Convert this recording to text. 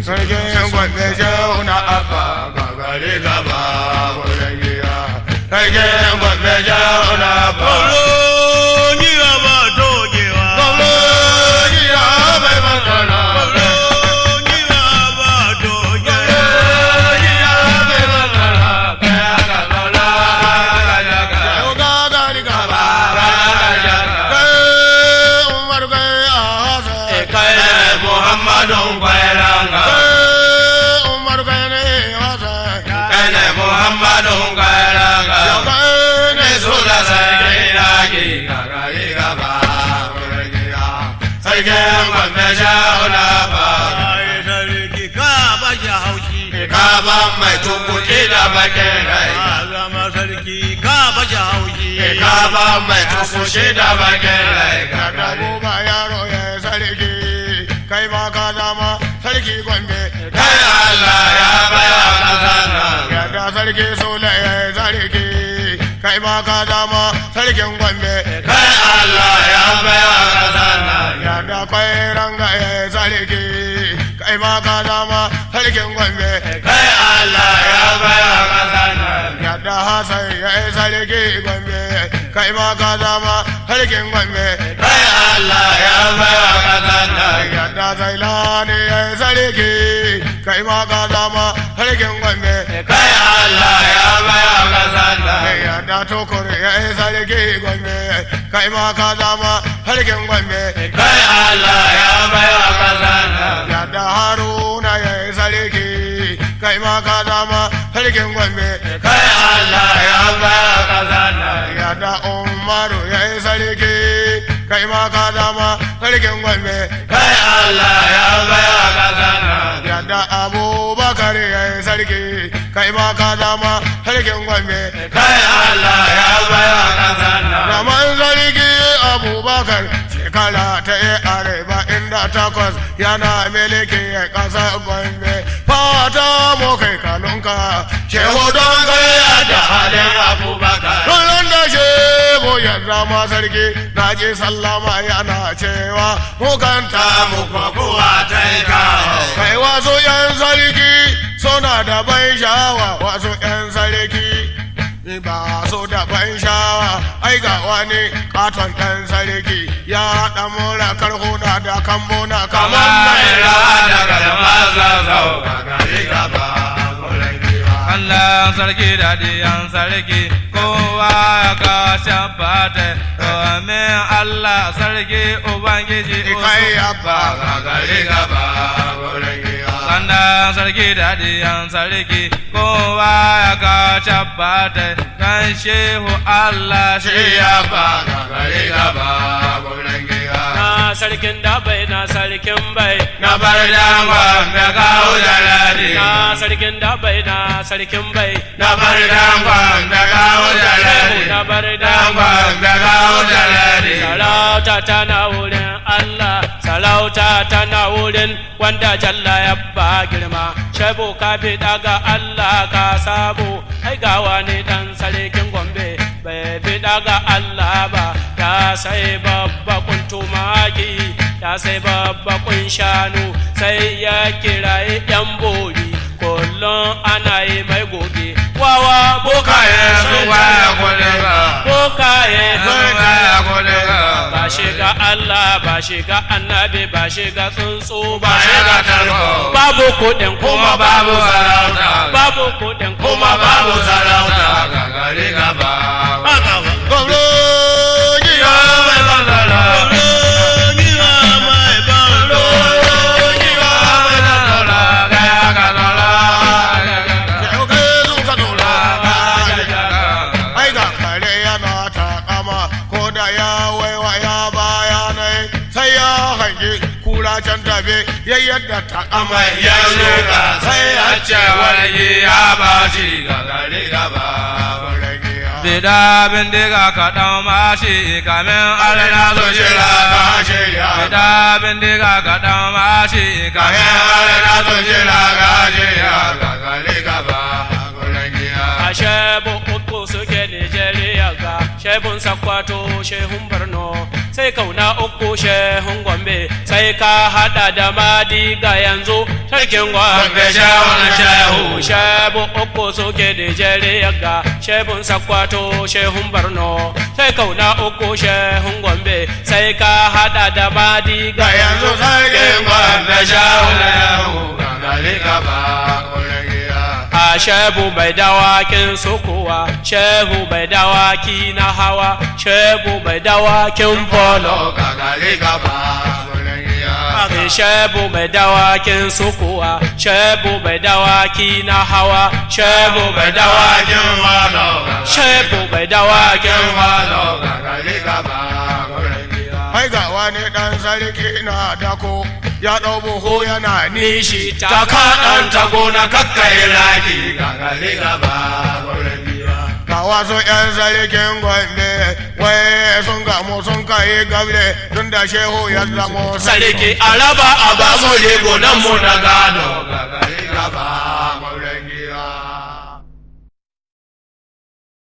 sarkin gwambe shehu na abba gagare gaba wurin giya sarkin gwambe shehu na abba Ni ba dogewa. gwamnati ya bai magana Ni ba dogewa. Yau gagari gaba kai umar kai a hasa Muhammadun kwairanga, kai umar kai ne hasa kane Muhammadun kwairanga, yau kai ne ne su da sarki yaki gagari gaba, sarkin gwamna shauna ba, Ai sarki ka ba shi haushi. kaban mai tukuki da bakin rai, Ka zama sarki ka ba shi haushi. kaban mai tukuki da bakin rai, da gagari ba yaro ya sarki kai ma ka zama sarki gwambe kai Allah ya baya kasan nan. yadda sarki sule ya sarki kai ma ka zama sarkin gwambe Kai Allah ya baya kasan nan. yadda kai ranga ya sarki kai ma ka zama sarkin gwambe Kai Allah ya baya kasan nan. yadda hasan ya sarki gwambe kai ma ka zama sarkin gwambe Kai Allah ya baya kasan nan. yadda zailani ya sarki kai ma ka zama sarkin gwambe Kai Allah ya baya kasan nan. yadda tukur ya sarki gwambe kai ma ka zama sarkin gwambe Kai Allah ya baya kasan nan. yadda haruna ya sarki kai ma ka zama sarkin gwambe Kai Allah ya baya kasan nan. yadda umaru ya sarki kai ma ka zama sarkin gwambe Kai Allah ya baya kasan nan. yadda abubakar ya sarki kai ma ka zama sarkin gwambe Kai Allah ya baya kasan nan. Raman sarki abubakar shekara ta yi arewa inda takwas yana miliki ya ƙasa gombe fata mu kai kanunka shehu don kai da halin Abubakar. Kullum da shehu ya zama sarki na ji sallama yana cewa mukanta mu kokowa ta yi kawo. kai wasu yan sarki suna da ban sha'awa wasu yan sarki ba su da ban sha'awa ai ga wani katon ɗan sarki ya haɗa mura karhuna da kambuna kamar mai rawa da garma zazzau gagari gaba gurin giwa. Allah sarki da diyan sarki kowa ya ka shabbata domin Allah sarki Ubangiji kai abba gagari gaba gurin giwa. Sanda sarki da diyan sarki kowa ya ka shabbata kan shehu Allah Shi shi ya ba gagari gaba gurin giwa. na sarkin da bai na sarkin bai Na bar dangon da kawo jaladi. na sarkin da bai na sarkin bai Na bar dangon da kawo jaladi. na bar da Dangon da kawo jaladi. sarauta tana wurin Allah sarauta tana wurin wanda jalla ya ba girma shaibu ka fi daga Allah ka sabo ai gawa ne dan sarkin gombe bai fi daga Allah ba ya sai babba kun tumaki ya sai babba kun shanu sai ya kirayi yan bori kullum ana yi mai goge wawa Bokaye sun waya kudin ka. bokaye Sun waya kudin ka. ba shiga Allah ba shiga annabi ba shiga tsuntsu Ba shiga tarko. babu kuɗin Kuma babu sarauta. babu kuɗin Kuma babu sarauta. Gagari gaba. gwamnati Yo mai bandara. Yo mai bandara. Gaya ka dola. shehu kai sun ka dora ai ga kare yana takama ko da ya waiwa ya bayanai sai ya hangi kura can tafe ya yadda takama Mai ya luka sai ya ce wani ya baci. Gagari gaba. Bida bindiga ka ɗan mashi kamin Alina alina zo shira ka shirya. Bida bindiga ka ɗan mashi Kamin kamin alina zo shira ka shirya. Gagari gaba. Gurin giya. a shebu uku suke Nijeriya ga shebun sakwato shehun Borno sai kauna uku shehun gombe sai ka hada da madiga yanzu sarkin gombe shehun shehu shebu uku suke da jere ga shehun sakwato shehun barno sai kauna uku shehun gombe sai ka hada da madiga yanzu sarkin gwamna shawunan gangare gaba a shehu bai dawakin sukuwa shehu bai dawaki na hawa shehu bai dawakin polo gangare gaba Ake shebu mai dawakin sukuwa, shebu mai dawaki na hawa, shebu mai dawakin walo, shebu mai dawakin walo. Ai ga wani ɗan sarki na dako ya ɗau buhu yana nishi ta kaɗan ta gona kakkai raki gangare gaba ga wasu ‘yan sarkin gwande wai sun gamu sun kai gable tun da shehu ya zamo Sarki araba a ba mu lego nan mu na gado